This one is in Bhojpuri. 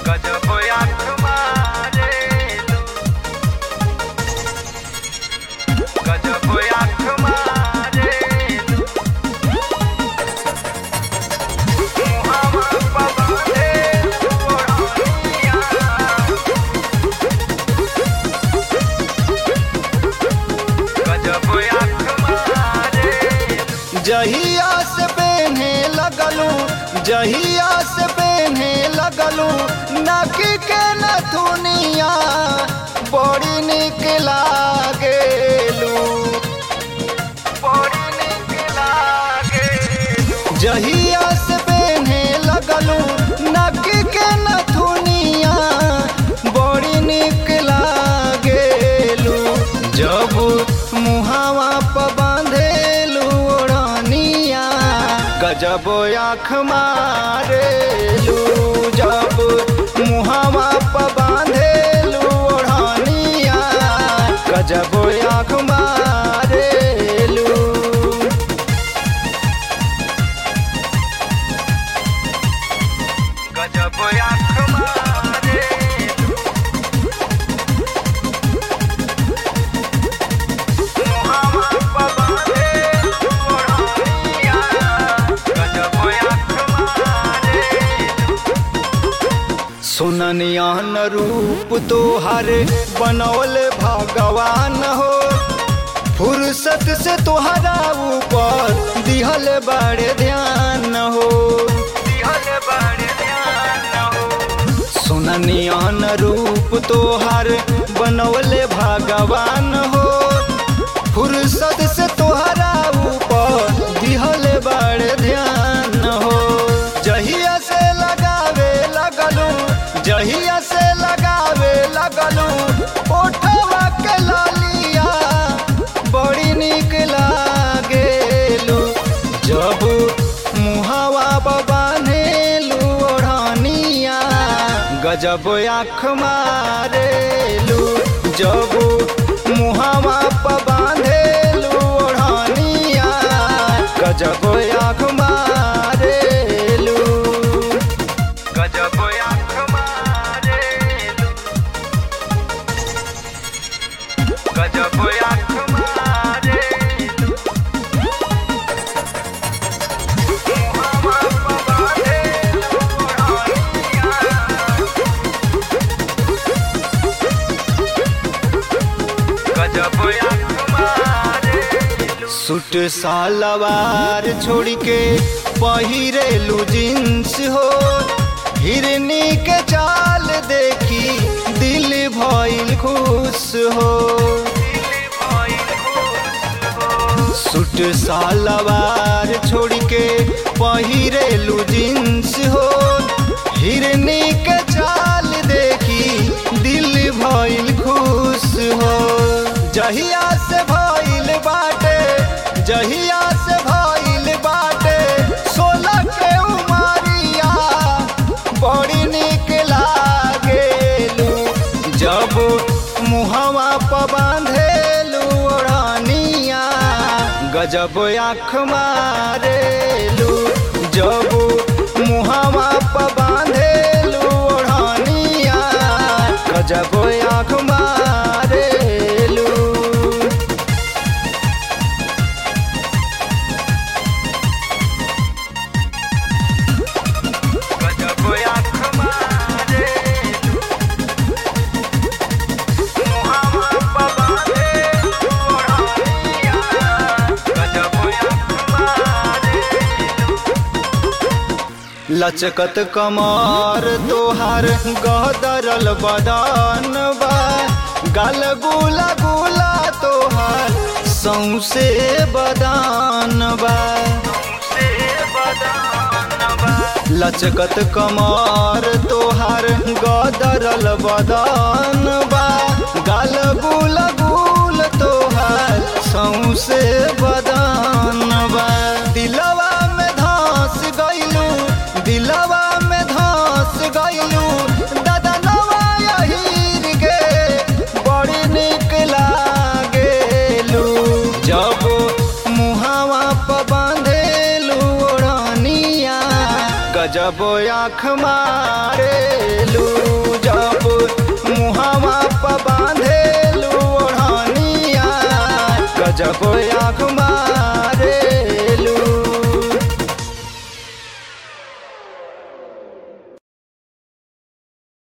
गजब आँख मारेलू गजब आँख मारेलू मुहावा पवाले ओढ़निया गजब आँख मारेलू जहिया से पहने लगलू जहिया से पहने लगलू नाकी के नथुनिया बड़ी निक लागेलू बड़ी नीक लागेलू जहिया से पहने लगलू नाकी के नथुनिया बड़ी निक लागेलू जब मुहावा पर बांधेलू ओढ़निया गजब आँख मारेलू जब मुहावा पर बांधेलू ओढ़निया गजब आँख मारेलू गजब आँख मारेलू मुहावा पवाले ओढ़निया गजब आँख मारेलू सुननियान रूप तोहर बनौल भगवान हो फुर्सत से तोहरा ऊपर दिहल बड़े ध्यान हो दिहल बड़ ध्यान हो सुननियान रूप तोहर बनौल भगवान हो फुर्सत से तोहरा ऊपर दिहल बड़े ध्यान हो जहिया से लगावे लगलू जहिया से लगावे लगलू ओठवा के लालिया बड़ी निक लागेलू जब मुहावा बांधेलू ओढ़निया गजब आँख मारेलू जब मुहावा पर बांधेलू ओढ़निया गजब आँख मारेलू गजब आँख मारेलू गजब आँख मारेलू मुहावा पवाले ओढ़निया गजब आँख मारेलू सूट सालवार छोड़ के पहिरेलू जींस हो हिरनी के चाल देखी दिल भइल खुश हो दिल भइल खुश हो सूट सालवार छोड़ के पहिरेलू जींस हो हिरनी के चाल देखी दिल भइल खुश हो जहिया से भइल बाटे जहिया से भइल बाटे सोलह के उमरिया बड़ी निक लागेलू जब मुहवा पर बांधेलू ओढ़निया गजब आँख मारेलू जब मुहवा पर बांधेलू ओढ़निया गजब आँख मारेलू गजब आँख मारेलू मुहावा पवाले ओढ़निया गजब आँख मारेलू लचकत कमर तोहार गदरल बदन बा गल गुला गुला तोहार सौसे बदान बा से बदान बा लचकत कमर तोहार गदरल बदन बा गल गुल गुल तोहार सौसे बदान बा दिलवा में धस गइलू दिलवा में धस गइलू ददनवा यहीर के बड़ी निक लागेलू जब मुहावा पर बांधेलू ओढ़निया गजब गजब आँख मारेलू जब मुहावा प बांधेलू ओढ़निया गजब आँख मारेलू